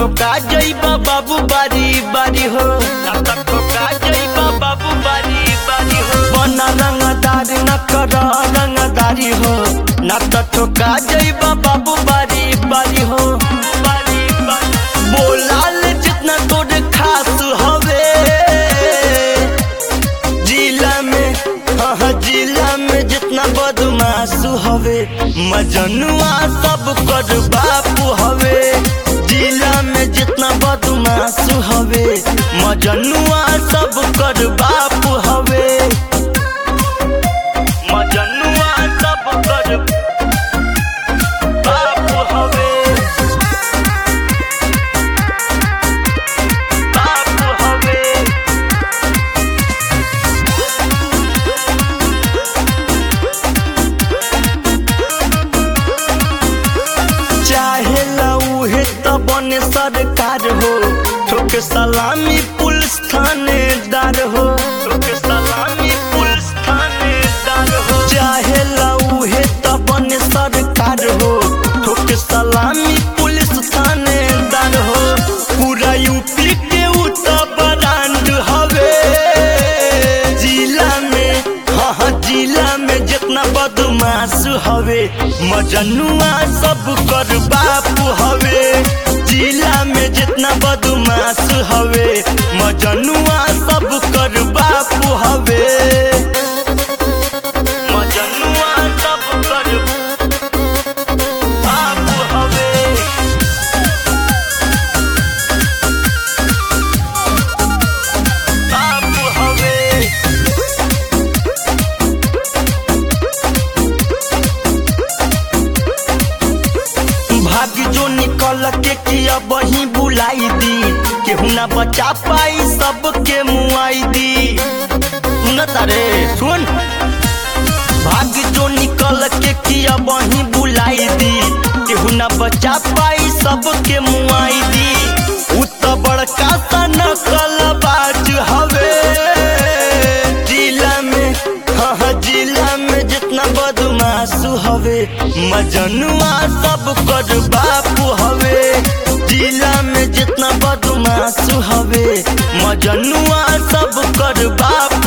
ठोका जइबा बाबू बारी बारी हो ना त ठोका जइबा बाबू बारी बारी हो बना रंगदार न कर रंगदारी हो ना त ठोका जइबा बाबू बारी बारी हो बारी बारी बोलाल जितना तोर खास हवे जिला में हाँ जिला में जितना बदमाश हवे मजनुआ सब कर बापू हवे जिला में जितना बदमाश हवे मजनुआ सब कर बापू हवे मजनुआ सब कर बापू हवे बापू हवे चाहे उहे त बने सरकार हो ठोक सलामी पुलिस थानेदार हो ठोक सलामी पुलिस थानेदार हो चाहे उहे त बने सरकार हो ठोक सलामी पुलिस थानेदार हो पूरा यूपी के उ त ब्रांड हवे जिला में हाँ हाँ जिला में जितना बदमाश हवे मजनुआ सब कर बापू हवे जिला में जितना बदमाश हवे मजनुआ सब कर बापू हवे मजनुआ सब कर बापू हवे बापू हवे भाग जो निकल के किया वही बुलाई दी केहू ना बचा पाई सबके मुआई दी सुन तारे सुन भाग जो निकल के किया वही बुलाई दी केहू ना बचा पाई सबके मुआई दी उ त बड़का सा नकल बाज हवे जिला में हाँ हाँ जिला में जितना बदमाश हवे मजनुआ सब कर बापू हवे जिला में जितना बदमाश हवे मजनुआ सब कर बापू